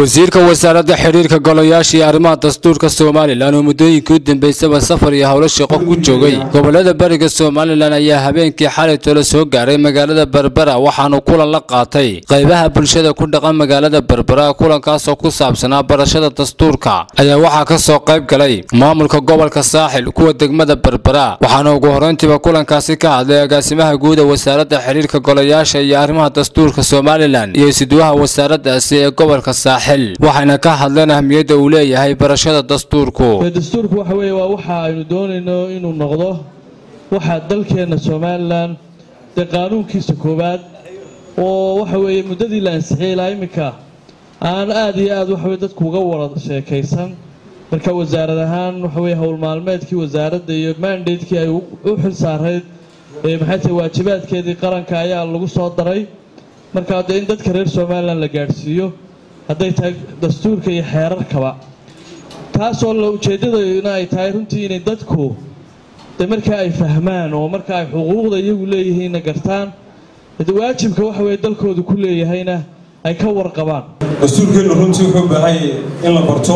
wasiirka wasaaradda xidhiirka golayaasha iyo arrimaha dastuurka somalilan oo muddooyinkii u dambeysaba safar iyo howlo shaqo ku joogay gobolada bariga somalilan ayaa habeenkii xalay tolo soo gaaray magaalada berbera waxaanu kulan la qaatay qaybaha bulshada ku dhaqan magaalada berbera kulankaasoo ku saabsanaa barashada dastuurka ayaa waxaa ka soo qayb galay maamulka gobolka saaxil kuwa degmada berbera waxaana ugu horreyntiiba kulankaasi ka hadlay agaasimaha guud ee wasaaradda xidhiirka golayaasha iyo arrimaha dastuurka somalilan iyo isduwaha wasaaraddaasi ee gobolka saaxil waxayna ka hadleen ahmiyadda uu leeyahay barashada dastuurku dastuurku waxa weeye waa waxa aynu doonayno inuu noqdo waxa dalkeenna somalilan dee qaanuunkiisa koowaad oo waxa weeye muddadii la ansixiyey ilaa iminka aan aad iyo aad waxaweye dadku uga wada sheekaysan marka wasaarad ahaan waxa weye howl maalmeedkii wasaaradda iyo mandatekii ay u xil saarayd ee maxay tahay waajibaadkeedii qaranka ayaa lagu soo daray marka dee in dadka reer somalilan la gaadhsiiyo hadday tahay dastuurka iyo xeerarkaba taasoo la ujeeddadayna ay tahay runtii inay dadku de markaa ay fahmaan oo marka ay xuquuqda iyagu leeyihiinna gartaan waajibka waxa weye dalkoodu ku leeyahayna ay ka warqabaan dastuurkeennu runtii wuxuu baahanyay in la barto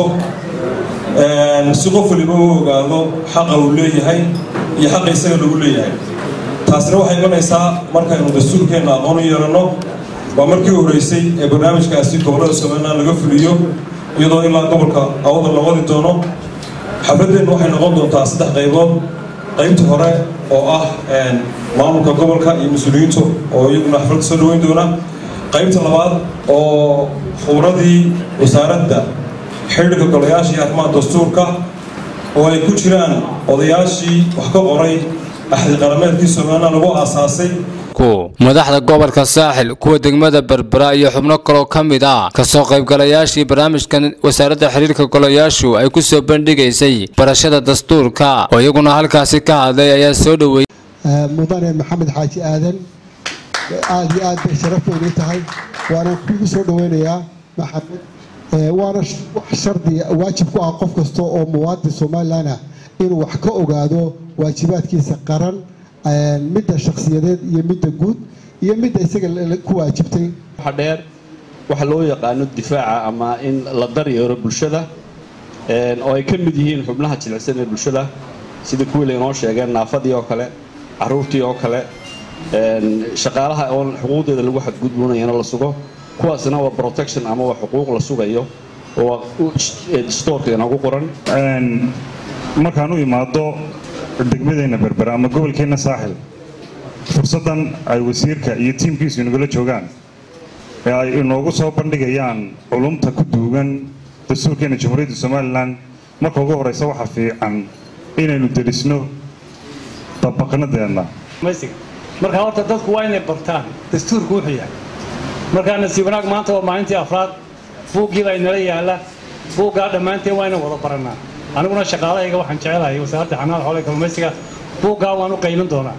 si qof waliba u ogaado xaqa uu leeyahay iyo xaqa isaga lagu leeyahay taasina waxay imanaysaa markaynu dastuurkeenna aqoon u yeelanno waa markii u horreysay ee barnaamijkaasi gobollada somalilan laga fuliyo iyadoo ilaa gobolka awada la wadi doono xafladdeennu waxay noqon doontaa saddex qaybood qaybta hore oo ah maamulka gobolka iyo mas-uuliyiintu oo iyaguna xafladda soo dhaweyn doona qaybta labaad oo khubradii wasaaradda xidhiirka golayaasha iyo arrimaha dastuurka oo ay ku jiraan odayaashii wax ka qoray axdi qarameedkii somalilan lagu aasaasay madaxda gobolka saaxil kuwa degmada berbera iyo xubno kaloo ka mid ah kasoo qaybgalayaashii barnaamijkan wasaaradda xiriirka golayaashu ay ku soo bandhigaysay barashada dastuurka oo iyaguna halkaasi ka hadlay ayaa soo dhoweeyey mudane maxamed xaaji aadan aada iyo aad bay sharaf weynay tahay waana kugu soo dhaweynayaa maxamed waana wax shardi waajib ku ah qof kasta oo muwaadin somalilan ah inuu wax ka ogaado waajibaadkiisa qaran midda shakhsiyadeed iyo midda guud iyo midda isaga ku waajibtay waxa dheer waxa loo yaqaano difaaca ama in la daryeero bulshada oo ay ka mid yihiin xubnaha jilicsan ee bulshada sida kuwii laynoo sheegeen naafadii oo kale caruurtii oo kale shaqaalaha oon xuquuqdeeda lagu xadgudboonayana la sugo kuwaasna waa protection ama waa xuquuq la sugayo oo stoorka inoogu qoran markaan u imaado degmadeenna berbera ama gobolkeenna saaxil fursaddan ay wasiirka iyo tiimkiisu inagala joogaan ee ay inoogu soo bandhigayaan culumta ku duugan dastuurkeenna jamhuuriyadda somalilan marka ugu horraysa waxaa fiican inaynu derisno dabaqnadeedna marka horta dadku waa inay bartaan dastuurku wuxuu yahay markaa nasiib wanaag maanta waa maalintii afraad buuggii baa inala yaalla buuggaa dhammaanteen waa inaan wada barannaa aniguna shaqaalahayga waxaan jecelahay wasaaradda xanaada xoolaha kalluumaysiga buuggaa waan u qaylin doonaa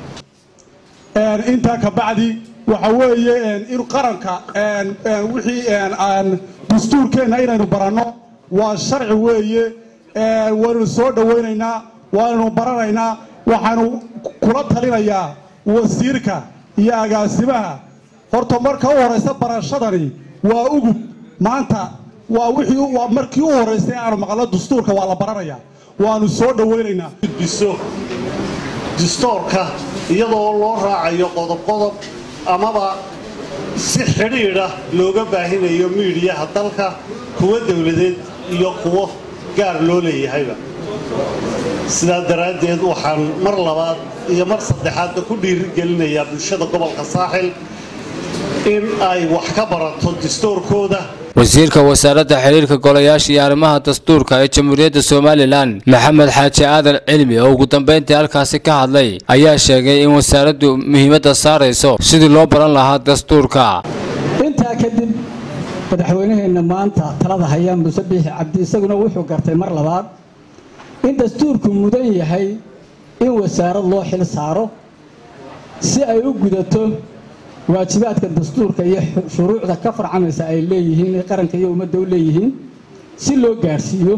intaa ka bacdi waxa weeye in qaranka wixii dastuurkeenna inaynu baranno waa sharci weeye waynu soo dhowaynaynaa waanaynu baranaynaa waxaanu kula talinayaa wasiirka iyo agaasimaha horta marka u horaysa barashadani waa ugub maanta waa wixii waa markii u horraysay aanu maqlo dastuurka waa la baranayaa waanu soo dhowaynaynaa gudbiso dastuurka iyadoo loo raacayo qodob qodob amaba si xidhiidha looga baahinayo miidhiyaha dalka kuwa dowladeed iyo kuwo gaar loo leeyahayba sidaa daraaddeed waxaan mar labaad iyo mar saddexaadba ku dhiirigelinayaa bulshada gobolka saaxil in ay wax ka barato dastuurkooda wasiirka wasaaradda xidhiirka golayaasha iyo arrimaha dastuurka ee jamhuuriyadda somalilan maxamed xaaji aadan cilmi oo ugu dambayntii halkaasi ka hadlay ayaa sheegay in wasaaraddu muhiimadda saarayso sidii loo baran lahaa dastuurka intaa kadib madaxweynaheenna maanta talada haya muuse biixi cabdi isaguna wuxuu gartay mar labaad in dastuurku mudan yahay in wasaarad loo xil saaro si ay u gudato waajibaadka dastuurka iyo shuruucda ka farcamaysa ay leeyihiin ee qaranka iyo ummadda u leeyihiin si loo gaadhsiiyo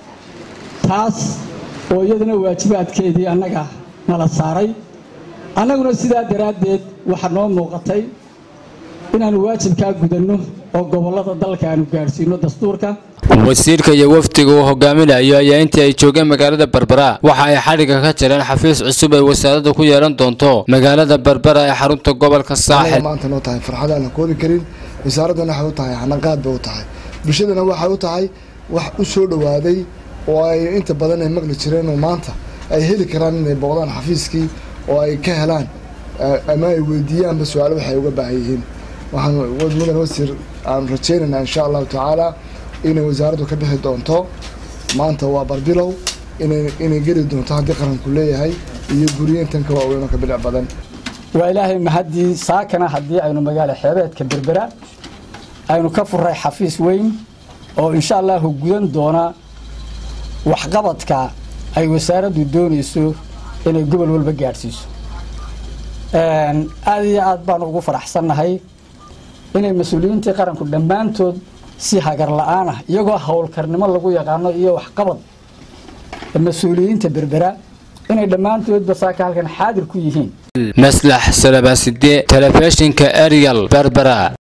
taas oo iyadana waajibaadkeedii annaga nala saaray annaguna sidaa daraaddeed waxaa noo muuqatay inaannu waajibkaa gudanno oo gobollada dalka aanu gaadhsiino dastuurka wasiirka iyo wafdiga uu hogaaminayo ayaa intii ay joogeen magaalada berbera waxa ay xadhigga ka jireen xafiis cusub ay wasaaradda ku yeelan doonto magaalada berbera ee xarunta gobolka saaxil maanta noo tahay farxad aan la koodi karin wasaaraddana waxay u tahay hanaqaad bay u tahay bulshadana waxay u tahay wax u soo dhowaaday oo ay inta badan ay maqli jireen oo maanta ay heli karaan inay booqdaan xafiiskii oo ay ka helaan ama ay weydiiyaanba su-aalo waxay uga baahan yihiin waxaan mudan wasiir aan rajaynaynaa insha allahu tacaala inay wasaaraddu ka bixi doonto maanta waa barbilow inay geli doonto haddii qaranku leeyahay iyo guriyintan ka waaweyn oo ka bilic badan waa ilaahay mahaddii saakana haddii aynu magaalo xeebeedka berbera aynu ka furay xafiis weyn oo insha allahu gudan doona waxqabadka ay wasaaraddu doonayso inay gobol walba gaadhsiiso aada iyo aad baanu ugu faraxsannahay inay mas-uuliyiintii qaranku dhammaantood si hagar la-aan ah iyagoo howlkarnimo lagu yaqaano iyo waxqabad mas-uuliyiinta berbera inay dhammaantoodba saaka halkan xaadir ku yihiin maslax salabaaside telefishinka ariel berbera